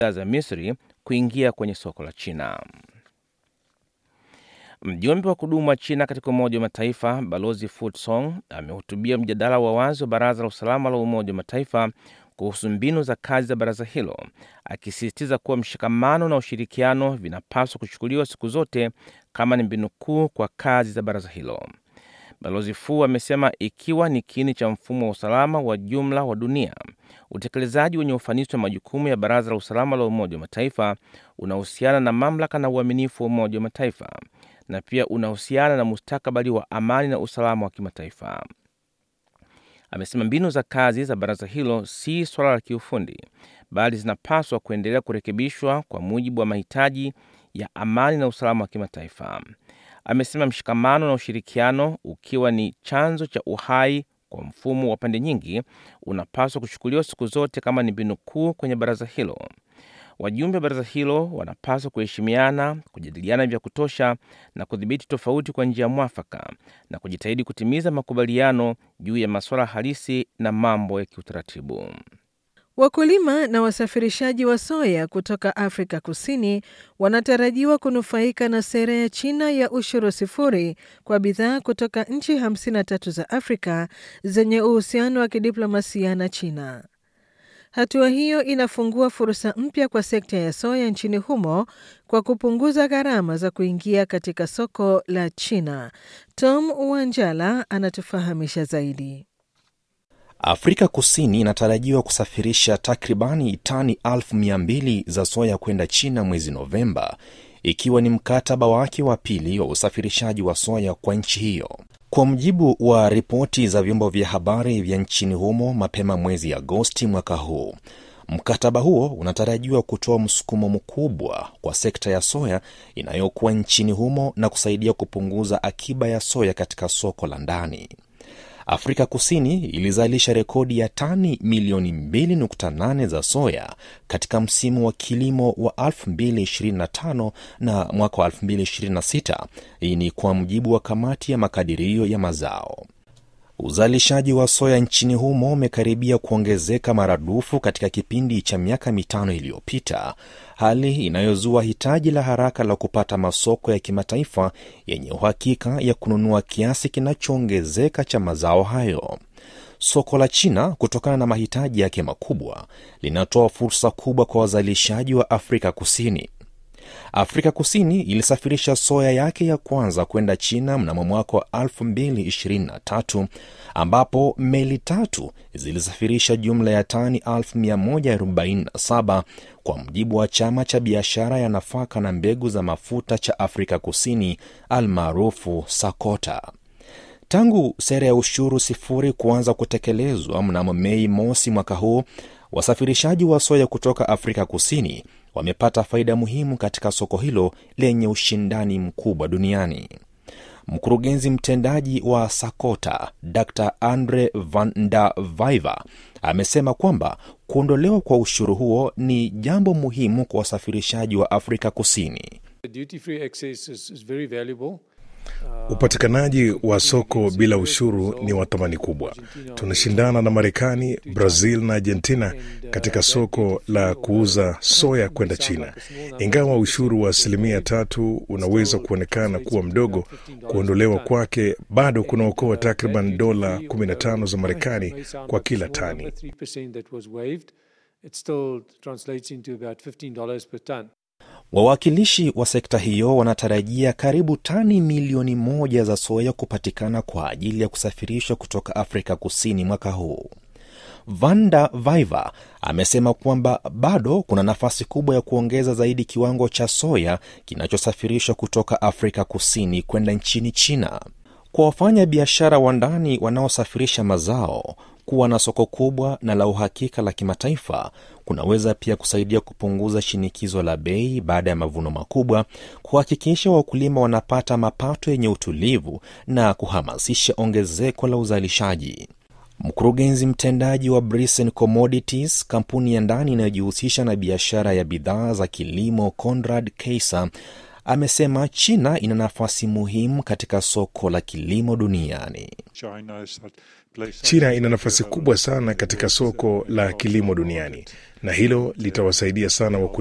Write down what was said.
za Misri kuingia kwenye soko la China. Mjumbe wa kudumu wa China katika Umoja wa Mataifa Balozi Fu Song amehutubia mjadala wa wazi wa Baraza la Usalama la Umoja wa Mataifa kuhusu mbinu za kazi za baraza hilo, akisisitiza kuwa mshikamano na ushirikiano vinapaswa kuchukuliwa siku zote kama ni mbinu kuu kwa kazi za baraza hilo. Balozi Fu amesema ikiwa ni kiini cha mfumo wa usalama wa jumla wa dunia, utekelezaji wenye ufanisi wa majukumu ya Baraza la Usalama la Umoja wa Mataifa unahusiana na mamlaka na uaminifu wa Umoja wa Mataifa na pia unahusiana na mustakabali wa amani na usalama wa kimataifa. Amesema mbinu za kazi za baraza hilo si swala la kiufundi, bali zinapaswa kuendelea kurekebishwa kwa mujibu wa mahitaji ya amani na usalama wa kimataifa. Amesema mshikamano na ushirikiano, ukiwa ni chanzo cha uhai kwa mfumo wa pande nyingi, unapaswa kuchukuliwa siku zote kama ni mbinu kuu kwenye baraza hilo. Wajumbe wa baraza hilo wanapaswa kuheshimiana, kujadiliana vya kutosha na kudhibiti tofauti kwa njia mwafaka na kujitahidi kutimiza makubaliano juu ya masuala halisi na mambo ya kiutaratibu. Wakulima na wasafirishaji wa soya kutoka Afrika Kusini wanatarajiwa kunufaika na sera ya China ya ushuru sifuri kwa bidhaa kutoka nchi 53 za Afrika zenye uhusiano wa kidiplomasia na China. Hatua hiyo inafungua fursa mpya kwa sekta ya soya nchini humo kwa kupunguza gharama za kuingia katika soko la China. Tom Wanjala anatufahamisha zaidi. Afrika Kusini inatarajiwa kusafirisha takribani tani elfu mia mbili za soya kwenda China mwezi Novemba, ikiwa ni mkataba wake wa pili wa usafirishaji wa soya kwa nchi hiyo. Kwa mujibu wa ripoti za vyombo vya habari vya nchini humo mapema mwezi Agosti mwaka huu, mkataba huo unatarajiwa kutoa msukumo mkubwa kwa sekta ya soya inayokuwa nchini humo na kusaidia kupunguza akiba ya soya katika soko la ndani. Afrika Kusini ilizalisha rekodi ya tani milioni 2.8 za soya katika msimu wa kilimo wa 2025 na mwaka wa 2026. Hii ni kwa mujibu wa kamati ya makadirio ya mazao. Uzalishaji wa soya nchini humo umekaribia kuongezeka maradufu katika kipindi cha miaka mitano iliyopita, hali inayozua hitaji la haraka la kupata masoko ya kimataifa yenye uhakika ya kununua kiasi kinachoongezeka cha mazao hayo. Soko la China, kutokana na mahitaji yake makubwa, linatoa fursa kubwa kwa wazalishaji wa Afrika Kusini. Afrika Kusini ilisafirisha soya yake ya kwanza kwenda China mnamo mwaka wa 2023 ambapo meli tatu zilisafirisha jumla ya tani 1147 kwa mujibu wa chama cha biashara ya nafaka na mbegu za mafuta cha Afrika Kusini almaarufu SACOTA. Tangu sera ya ushuru sifuri kuanza kutekelezwa mnamo Mei mosi mwaka huu, wasafirishaji wa soya kutoka Afrika Kusini wamepata faida muhimu katika soko hilo lenye ushindani mkubwa duniani. Mkurugenzi mtendaji wa SACOTA Dr Andre van der Viver amesema kwamba kuondolewa kwa ushuru huo ni jambo muhimu kwa wasafirishaji wa Afrika Kusini. Upatikanaji wa soko bila ushuru ni wa thamani kubwa. Tunashindana na Marekani, Brazil na Argentina katika soko la kuuza soya kwenda China. Ingawa ushuru wa asilimia tatu unaweza kuonekana kuwa mdogo, kuondolewa kwake bado kunaokoa takriban dola 15 za Marekani kwa kila tani. Wawakilishi wa sekta hiyo wanatarajia karibu tani milioni moja za soya kupatikana kwa ajili ya kusafirishwa kutoka Afrika Kusini mwaka huu. Vanda Viver amesema kwamba bado kuna nafasi kubwa ya kuongeza zaidi kiwango cha soya kinachosafirishwa kutoka Afrika Kusini kwenda nchini China. Kwa wafanya biashara wa ndani wanaosafirisha mazao, kuwa na soko kubwa na la uhakika la kimataifa kunaweza pia kusaidia kupunguza shinikizo la bei baada ya mavuno makubwa, kuhakikisha wakulima wanapata mapato yenye utulivu na kuhamasisha ongezeko la uzalishaji. Mkurugenzi mtendaji wa Brisen Commodities, kampuni ya ndani inayojihusisha na biashara ya bidhaa za kilimo, Conrad Keiser amesema China ina nafasi muhimu katika soko la kilimo duniani. China ina nafasi kubwa sana katika soko la kilimo duniani na hilo litawasaidia sana wakulima